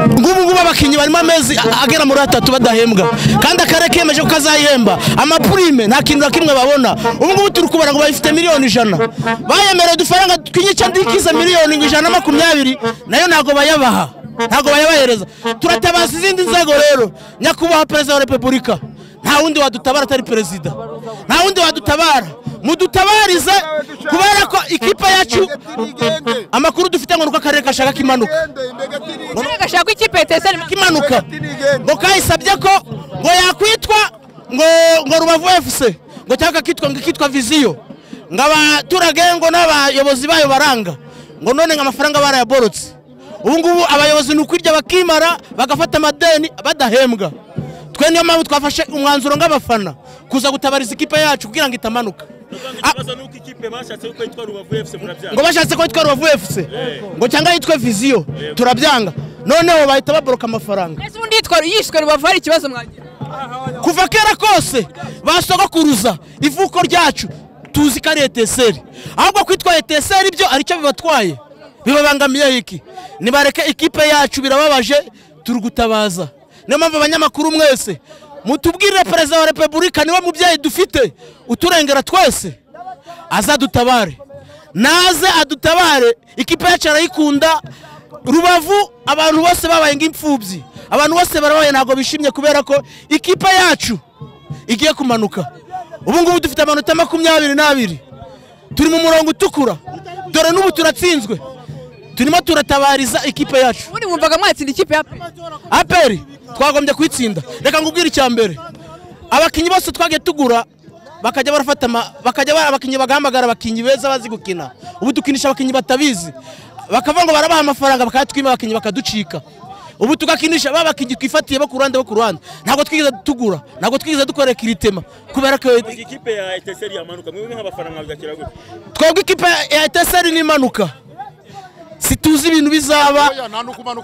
ngubu ngubu abakinnyi barimo amezi a- agera muri atatu badahembwa kandi akarere kemeje ko kazayihemba amapurime nta kintu na kimwe babona ubu ngubu turi kubara ngo bayifite miliyoni ijana bayemerewe udufaranga twinyica ndikize miliyoni ijana na makumyabiri nayo ntabwo bayabaha ntabwo bayabahereza turatabaza izindi nzego rero nyakubahwa perezida wa repubulika nta wundi wadutabara atari perezida nta wundi wadutabara mudutabarize kubera ko ikipe yacu amakuru dufite ngo ni uko akarere gashaka kimanuka gashaka ko ikipe yatesana kimanuka ngo kayisabye ko ngo yakwitwa ngo ngo rubavu fc ngo cyangwa kitwa ngo ikitwa viziyo ngo abaturage ngo n'abayobozi bayo baranga ngo none ngo amafaranga barayaborotse ubu ngubu abayobozi ni ukwirya bakimara bagafata amadeni badahembwa twe niyo mpamvu twafashe umwanzuro nk'abafana kuza gutabariza ikipe yacu kugira ngo itamanuka Ah, ikibazo ni uko ikipe bashatse ko yitwa rubavu efuse ngo murabyanga bashatse ko yitwa rubavu fc ngo cyangwa yitwe viziyo turabyanga noneho bahita baboroka amafaranga ese ubundi yitwa yishwe rubavu hari ikibazo mwagira kuva kera kose basogokuruza ivuko ryacu tuzi ko ari eteseri ahubwo kwitwa eteseri ibyo ari cyo bibatwaye bibabangamiye iki nibareke ikipe yacu birababaje turi gutabaza niyo mpamvu abanyamakuru mwese mutubwirire perezida wa repubulika niwe mubyeyi dufite uturengera twese azadutabare naze adutabare ikipe yacu arayikunda rubavu abantu bose babaye nk'imfubyi abantu bose barabaye ntabwo bishimye kubera ko ikipe yacu igiye kumanuka ubu ngubu dufite amanota makumyabiri n'abiri turi mu murongo utukura dore n'ubu turatsinzwe turimo turatabariza ikipe yacu ubundi mwumvaga mwatsinda ikipe ya aperi twagombye kuyitsinda reka ngubwire icya mbere abakinnyi bose twagiye tugura bakajya barafata ama- bakajya bara- abakinnyi bagahamagara abakinnyi beza bazi gukina ubu dukinisha abakinnyi batabizi bakavuga ngo barabaha amafaranga bakayatwima abakinnyi bakaducika ubu tugakinisha ba bakinnyi twifatiye bo ku ruhande bo ku ruhande ntabwo twigeze tugura ntabwo twigeze dukora kiritema kubera ko iyi kipe ya eteseri yamanuka mwebwe nk'abafana mwabyakira gute twebwe ikipe ya eteseri n'impanuka situzi ibintu bizaba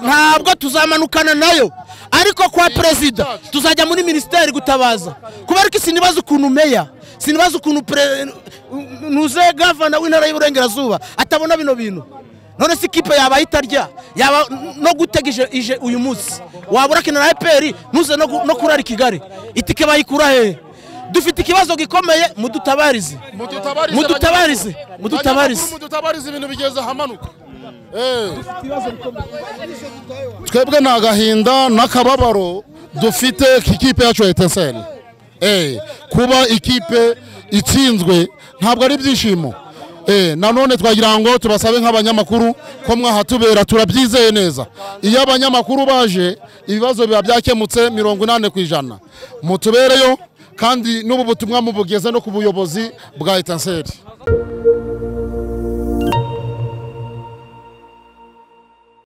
ntabwo tuzamanukana nayo ariko kwa perezida tuzajya muri minisiteri gutabaza kubera ko sinibaza ukuntu meya sinibaza ukuntu pere- nuze gavana w'intara y'uburengerazuba atabona bino bintu none si ikipe yaba itarya yaba no gutega ije- ije uyu munsi wabura kina na eperi ntuze no gu- no kurara i kigali itike bayikura hehe dufite ikibazo gikomeye mudutabarize mudutabarize mudutabarize mudutabarize ibintu bigeze ahamanuka Eh. twebwe ni agahinda n'akababaro dufite ku ikipe yacu ya eteseri Eh, kuba ikipe itsinzwe ntabwo ari ibyishimo Eh, nanone twagira ngo tubasabe nk'abanyamakuru ko mwahatubera turabyizeye neza iyo abanyamakuru baje ibibazo biba byakemutse mirongo inani ku ijana mutubereyo kandi n'ubu butumwa mubugeze no ku buyobozi bwa eteseri